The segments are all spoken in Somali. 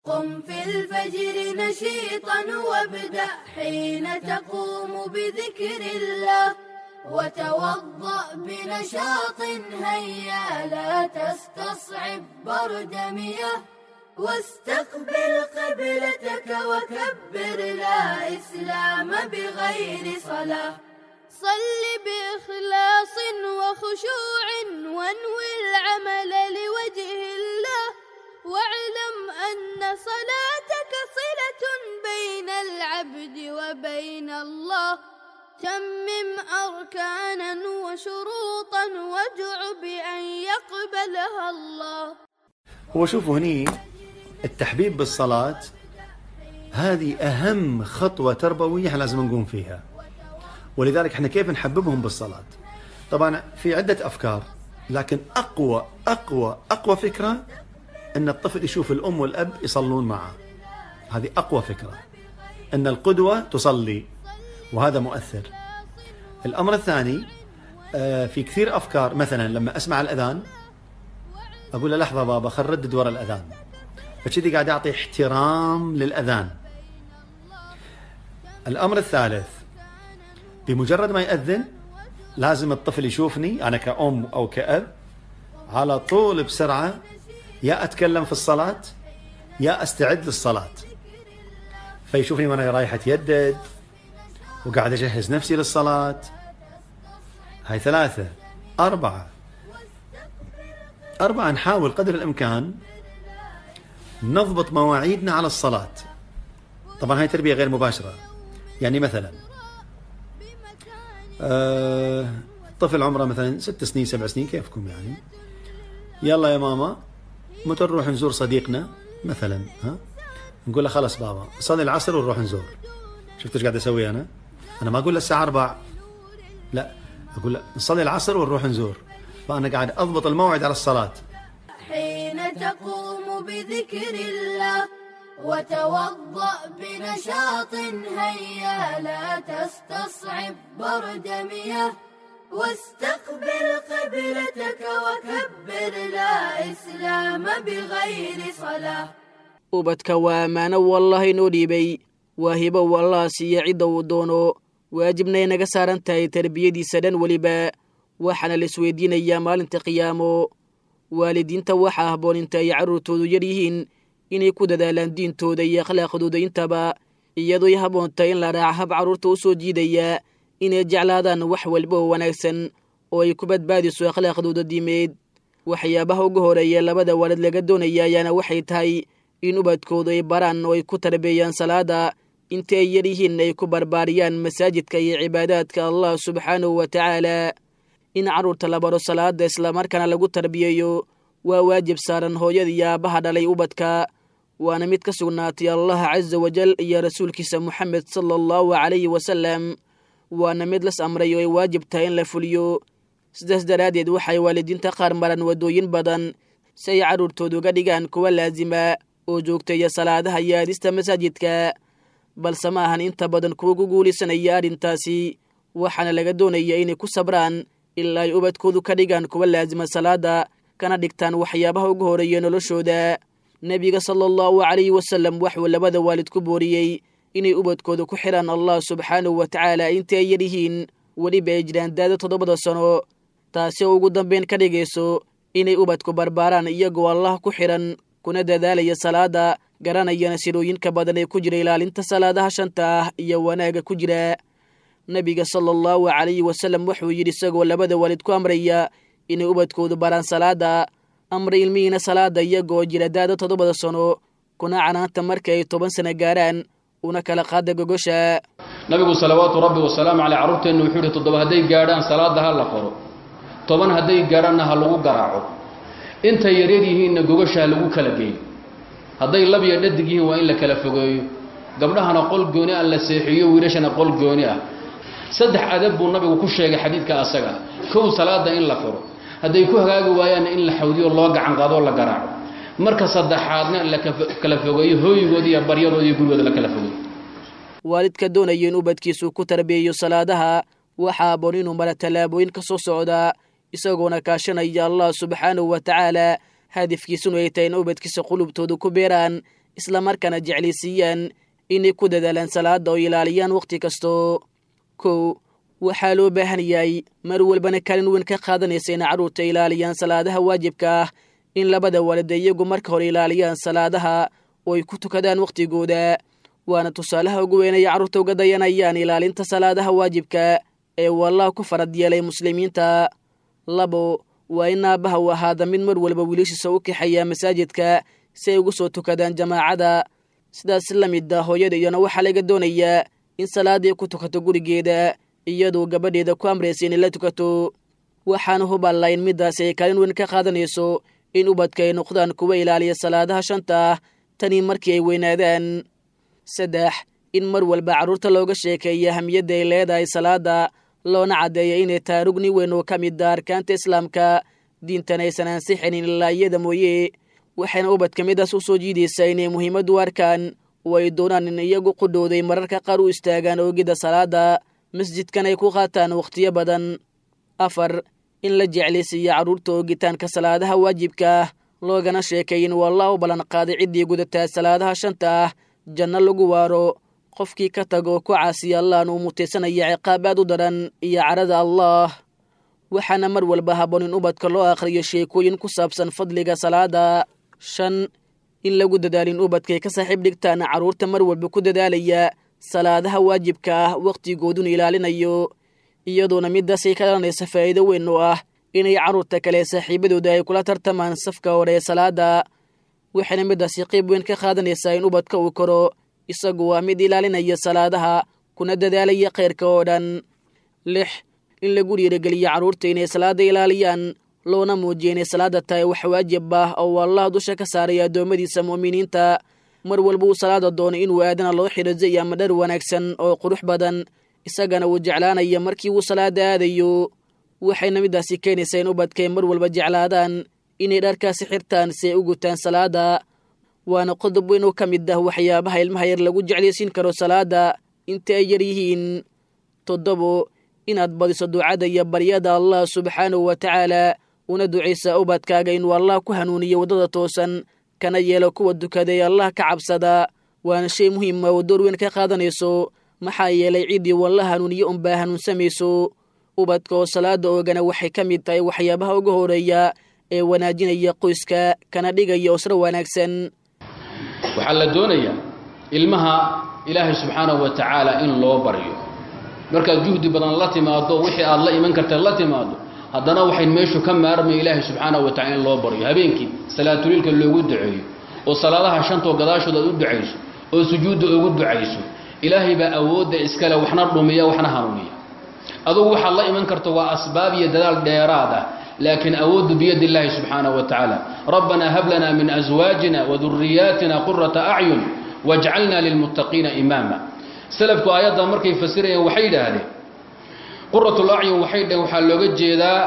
قم في الفجر نشيطا وابدأ حين تقوم بذكر الله وتوضأ بنشاط هيا لا تستصعب برد مياه واستقبل قبلتك وكبر لا إسلام بغير صلاة صل بإخلاص وخشوع وانوي العمل لوجه الله واعلم أن صلاتك صلة بين العبد وبين الله تمم أركانا وشروطا وادع بأن يقبلها الله هو شوفوا هني التحبيب بالصلاة هذه أهم خطوة تربوية احنا لازم نقوم فيها ولذلك احنا كيف نحببهم بالصلاة طبعا في عدة أفكار لكن أقوى أقوى أقوى فكرة أن الطفل يشوف الأم والأب يصلون معه هذه أقوى فكرة أن القدوة تصلي وهذا مؤثر الأمر الثاني آه، في كثير أفكار مثلا لما أسمع الأذان أقول له لحظة بابا خل ردد ورا الأذان فكذي قاعد أعطي احترام للأذان الأمر الثالث بمجرد ما يأذن لازم الطفل يشوفني أنا كأم أو كأب على طول بسرعة يا أتكلم في الصلاة يا أستعد للصلاة فيشوفني وأنا رايح أتيدد وقاعد أجهز نفسي للصلاة هاي ثلاثة أربعة أربعة نحاول قدر الإمكان نضبط مواعيدنا على الصلاة طبعا هاي تربية غير مباشرة يعني مثلا آه طفل عمره مثلا ست سنين سبع سنين كيفكم يعني يلا يا ماما متى نروح نزور صديقنا مثلا ها نقول له خلاص بابا صلي العصر ونروح نزور شفت ايش قاعد اسوي انا انا ما اقول له الساعه 4 لا اقول له نصلي العصر ونروح نزور فانا قاعد اضبط الموعد على الصلاه حين تقوم بذكر الله وتوضأ بنشاط هيا لا تستصعب برد مياه واستقبل قبلتك وكبر لا إسلام بغير صلاة ubadka waa ammaano wallaah inoo dhiibay waa hibo wallaha siiya cidda uu doono waajibnay naga saaran tahay tarbiyadiisa dhan weliba waxaana la isweydiinayaa maalinta qiyaamo waalidiinta waxaa habboon inta ay carruurtoodu yar yihiin inay ku dadaalaan diintooda iyo akhlaaqdooda intaba iyadooy habboon tahay in la raaca hab carruurta u soo jiidaya inay jeclaadaan wax walba oo wanaagsan oo ay ku badbaadiso akhlaaqdooda diimeed waxyaabaha ugu horeeya labada waalid laga doonaya ayaana waxay tahay in ubadkoodu ay baraan oo ay ku tarbeeyaan salaada inta ay yar yihiin ay ku barbaariyaan masaajidka iyo cibaadaadka allah subxaanahu wa tacaala in carruurta la baro salaada islamarkaana lagu tarbiyeeyo waa waajib saaran hooyada iyo aabbaha dhalay ubadka waana mid ka sugnaatay allah casa wajal iyo rasuulkiisa moxamed sala allahu calayhi wasalam waana mid las amray oo ay waajib tahay in la fuliyo sidaas daraaddeed waxay waalidiinta qaar maran waddooyin badan si ay carruurtooda uga dhigaan kuwa laasima oo joogteeya salaadaha iyo aadista masaajidka balse ma ahan inta badan kuwa ku guulaysanaya arrintaasi waxaana laga doonaya inay ku sabraan ilaa ay ubadkoodu ka dhigaan kuwa laasima salaada kana dhigtaan waxyaabaha ugu horeeya noloshooda nebiga sala allahu calayhi wasalam waxuu labada waalid ku booriyey inay ubadkooda ku xidhaan allah subxaanahu wa tacaala intii ay yar yihiin weliba ay jiraan daada toddobada sano taasi oo ugu dambeyn ka dhigayso inay ubadku barbaaraan iyagoo allah ku xidhan kuna dadaalaya salaada garanayana sirooyinka badan ee ku jira ilaalinta salaadaha shanta ah iyo wanaagga ku jira nebiga sala allahu calayhi wasalam wuxuu yidhi isagoo labada waalid ku amraya inay ubadkoodu baraan salaada amra ilmihiina salaada iyagoo jira daada toddobada sano kuna canaanta marka ay toban sano gaaraan una kala qaada gogosha nabigu salawaatu rabbi wasalaamu caleyh carruurteennu wuxuu yidhi toddoba hadday gaadhaan salaadda ha la qoro toban hadday gaadhaanna ha lagu garaaco intay yaryar yihiinna gogosha ha lagu kala geeyo hadday lab iyo dhadig yihiin waa in la kala fogeeyo gabdhahana qol gooni ah la seexiyo wiilashana qol gooni ah saddex adab buu nabigu ku sheegay xadiidka asaga kow salaada in la furo hadday ku hagaagi waayaanna in la xawdiyo loo gacan qaadoo la garaaco marka saddexaadna la kala fogeeyo hooyigooda iyo baryadooda iyo gurigooda la kala fogeeyo waalidka doonaya in ubadkiisu ku tarbiyeeyo salaadaha waxaa aboon inuu mara tallaabooyin ka soo socdaa isagoona kaashanaya allah subxaanahu wa tacaala hadafkiisunu ay tahay in ubadkiisa qulubtooda ku beeraan islamarkaana jeclaysiiyaan inay ku dadaalaan salaada oo ilaaliyaan wakhti kasto kow waxaa loo baahan yahay mar walbana kaalin weyn ka qaadanaysa inay carruurta ilaaliyaan salaadaha waajibka ah in labada waalida iyagu marka hore ilaaliyaan salaadaha oo ay ku tukadaan wakhtigooda waana tusaalaha ugu weyn ay carruurta uga dayanayaan ilaalinta salaadaha waajibka ee wallah ku farad yeelay muslimiinta labo waa in aabbaha u ahaada mid mar walba wiilashiisa u kaxeeya masaajidka si ay ugu soo tukadaan jamaacada sidaas la mid a hooyada iyana waxaa laga doonayaa in salaadii ku tukato gurigeeda iyadoo gabadheeda ku amraysa inay la tukato waxaana huballa in middaasi ay kaalin weyn ka qaadanayso in ubadka ay noqdaan kuwa ilaaliya salaadaha shanta ah tanii markii ay weynaadaan saddex in mar walba carruurta looga sheekeeya hamiyadda ay leedahay salaada loona caddeeya inay tahay rugni weyn oo ka mid a arkaanta islaamka diintan aysan ansixinin ilaa iyada mooye waxayna ubadka midaas u soo jiidaysaa inay muhiimad u arkaan oo ay doonaan in iyagu qudhowday mararka qaar u istaagaan oogidda salaada masjidkan ay ku qaataan wakhtiyo badan afar in la jeclaysiiya carruurta oogitaanka salaadaha waajibka ah loogana sheekay in wallah u ballan qaaday ciddii gudataa salaadaha shanta ah janno lagu waaro qofkii ka tago ku caasiya allahan uu mutaysanaya ciqaab aad u daran iyo carada allaah waxaana mar walba habboon in ubadka loo akhriyo sheekooyin ku saabsan fadliga salaada shan in lagu dadaalin ubadkay ka saaxiib dhigtaan carruurta mar walba ku dadaalaya salaadaha waajibka ah wakhtigooduna ilaalinayo iyadoona midaasay ka dhalanaysa faa'iido weyn oo ah inay carruurta kale saaxiibadooda ay kula tartamaan safka hore ee salaada waxayna midaasi qayb weyn ka qaadanaysaa in ubadka uu koro isagu waa mid ilaalinaya salaadaha kuna dadaalaya khayrka oo dhan lix in lagu dhiirigeliyo carruurta inay salaada ilaaliyaan loona muujiya inay salaada tahay wax waajib ah oo allah dusha ka saaray addoommadiisa mu'miniinta mar walba uu salaada doono inuu aadana loo xidhizo ama dhar wanaagsan oo qurux badan isagana uu jeclaanaya markii uu salaada aadayo waxayna midaasi keenaysaa in ubadkay mar walba jeclaadaan inay dharkaasi xirtaan si ay u gutaan salaada waana qodob weyn oo ka mid ah waxyaabaha ilmaha yar lagu jeclaysiin karo salaada inta ay yar yihiin toddobo inaad badiso ducada iyo baryada allah subxaanahu wa tacaala una ducaysa ubadkaaga inuu allah ku hanuuniyo waddada toosan kana yeelo kuwa dukaday allah ka cabsada waana shay muhiima oo door weyn ka qaadanayso maxaa yeelay ciddii walla hanuuniyo unbaa hanuunsamayso ubadka oo salaada oogana waxay ka mid tahay waxyaabaha uga horeeya ee wanaajinaya qoyska kana dhigaya usro wanaagsan waxaa la doonayaa ilmaha ilaahay subxaanahu wa tacaala in loo baryo markaad juhdi badan la timaado wixii aad la iman karta la timaado haddana waxayn meeshu ka maarmay ilaahay subxaanahu wa tacala in loo baryo habeenkii salaatuliilka loogu duceeyo oo salaadaha shantoo gadaashood aad u ducayso oo sujuudda ugu ducayso ilaahay baa awoodda iskale waxna dhumiya waxna hanuuniya adugu waxaad la iman karto waa asbaab iyo dadaal dheeraad ah laakiin awooddu biyadi illaahi subxaanahu wa tacaala rabbanaa hab lanaa min aswaajina waduriyaatina qurata acyun wajcalnaa lilmuttaqiina imaama salafku aayadda markay fasirayeen waxay yidhaahdeen quratul acyun waxay dhaheen waxaa looga jeedaa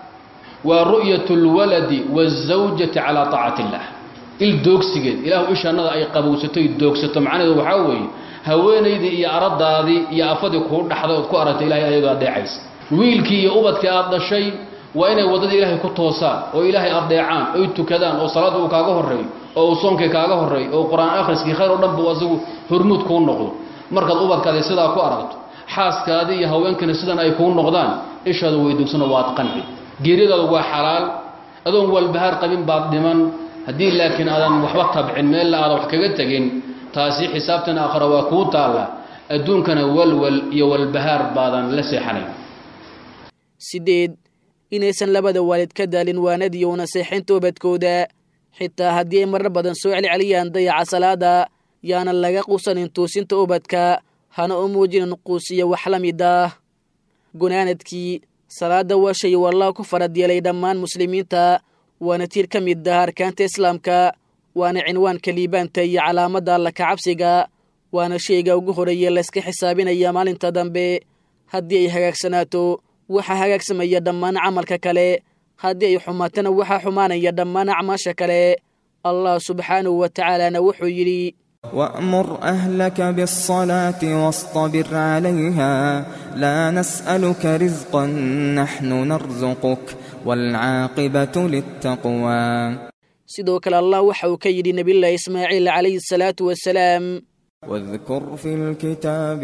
waa ru'yat lwaladi waazawjati calaa taacati illah il doogsigeed ilaahu ishannada ay qabowsato y doogsato macnaheedu waxaa weeye haweenaydii iyo aradaadii iyo afadii kuu dhaxday ood ku aragtay ilahay ayagoo adeecaysa wiilkii iyo ubadkii aad dhashay waa inay waddada ilaahay ku toosaan oo ilaahay adeecaan oy tukadaan oo salaadda uu kaaga horreeyo oo uu soonkii kaaga horreeyo oo qur-aan akhriskii khayr oo dhan buu asagu hormuud kuu noqdo markaad ubadkaadi sidaa ku aragto xaaskaadii iyo haweenkana sidan ay kuu noqdaan ishaada weydugsano waad qanci geeryadaadu waa xalaal adoon walbahaar qabin baad dhiman haddii laakiin aadan waxba tabcin meella aadan wax kaga tegin taasi xisaabtan aakhara waa kuu taalla adduunkana walwal iyo walbahaar baadan la seexanayn sideed inaysan labada waalid ka daalin waanadiyo naseexaynta ubadkooda xitaa haddii ay marar badan soo celceliyaan dayaca salaada yaanan laga quusanin tuusinta ubadka hana u muujinin quusiyo wax la mid ah gunaanadkii salaada waa shay wallah ku farad yeelay dhammaan muslimiinta waana tiir ka mid ah arkaanta islaamka waana cinwaanka liibaanta iyo calaamadda alla ka cabsiga waana shayga ugu horeeye layska xisaabinaya maalinta dambe haddii ay hagaagsanaato waxaa hagaagsamaya dhammaan camalka kale haddii ay xumaatana waxaa xumaanaya dhammaan acmaasha kale allah subxaanahu wa tacaalana wuxuu yidhi وأمر أهلك بالصلاة واصطبر عليها لا نسألك رزقا نحن نرزقك والعاقبة للتقوى sidoo kale allah waxa uu ka yidhi nebiyullaahi ismaaciil calayhi asalaatu wasalaam واذكر في الكتاب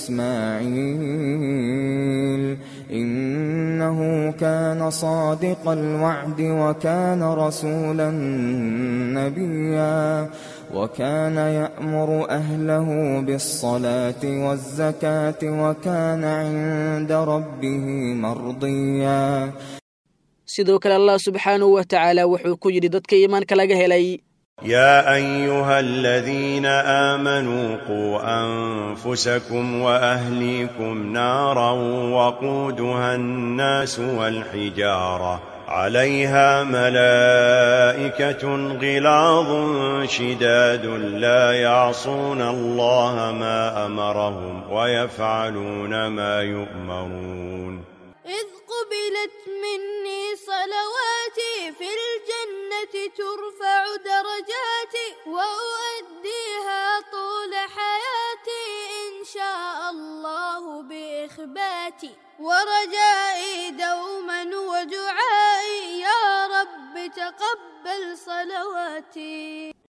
إسماعيل إنه كان صادق الوعد وكان رسولا نبيا وكان يأمر أهله بالصلاة والزكاة وكان عند ربه مرضيا sidoo kale allah subxaanahu wa tacaala wuxuu ku yidhi dadka iimaanka laga helay يا أيها الذين آمنوا قوا أنفسكم وأهليكم نارا وقودها الناس والحجارة عليها ملائكة غلاظ شداد لا يعصون الله ما أمرهم ويفعلون ما يؤمرون إذ قبلت مني صلواتي في الجنة ترفع درجاتي وأؤديها طول حياتي إن شاء الله بإخباتي ورجائي دوما ودعائي يا رب تقبل صلواتي